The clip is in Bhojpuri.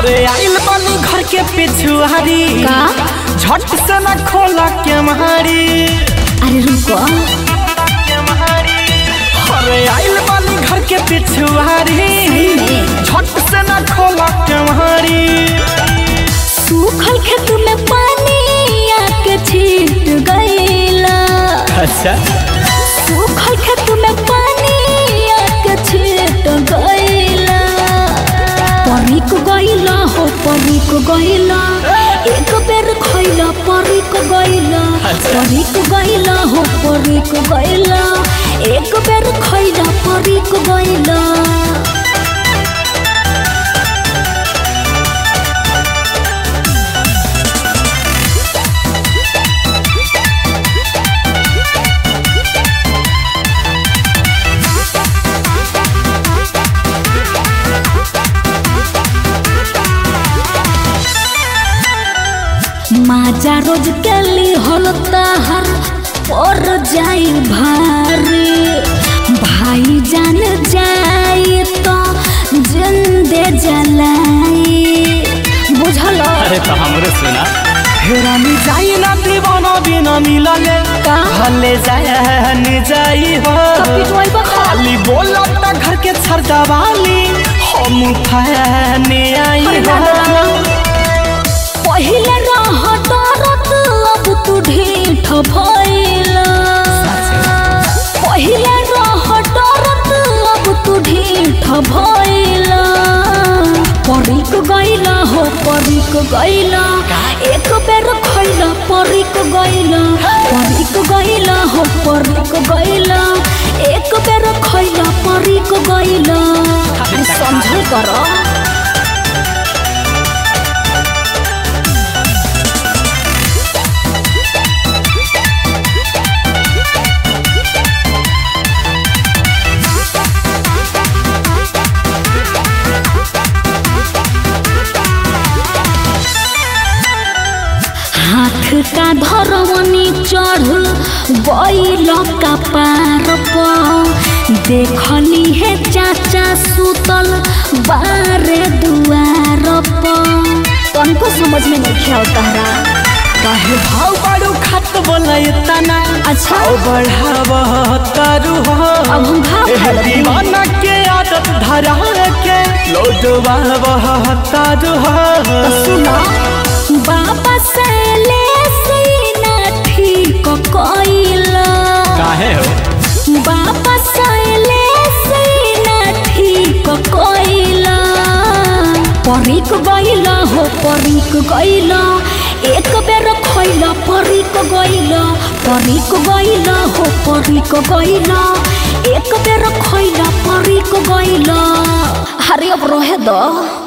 अरे आइल बानी घर के पिछुआरी का? झट से न खोला के मारी अरे रुको अरे आइल बानी घर के पिछुआरी में? झट से न खोला के मारी सूखल खेत में पानी आके छीट गईला अच्छा सूखल खेत में पानी आके छीट गईला परिक गईला हो परिक गईला एक बेर खइला परिक गईला परिक गईला हो परिक गईला एक बेर खइला परिक गईला माजा रोज के ली होलता हर और जाई भारी भाई जान जाई तो जिंदे जलाई बुझल अरे तो हमरे सुना हेरानी जाई ना दीवाना बिना मिलले का? भले जाए न जाई हो पिटवाई बा खाली बोला त घर के छरदा वाली हम फैने आई अरे हो ना, ना, ना। पहिले रह डरत अब तू ढीठ भइला पहिले रह डरत अब तू ढीठ भइला परिक गइला हो परिक गइला एक बेर खइला परिक गइला परिक गइला हो परिक गइला एक बेर खइला परिक गइला अरे समझल कर हाथ का धरवनी चढ़ गईल का पार पर देखली है चाचा सुतल बारे दुआर पर तनको समझ में नहीं खेल तहरा काहे भाव बाड़ू खत बोला तना अच्छा। भाव बढ़ाव तारू हो अब हम भाव एह खाए लगी। दीवाना के आदत धरा के लोडवा बह तारू हो सुनो बाबा से ले सीना ठीक कइला काहे हो बाबा सैले सीना ठीक कइला परिक गइला हो परिक गइला एक बेर खइला परिक गइला परिक गइला हो परिक गइला एक बेर खइला परिक गइला अरे अब रहे दो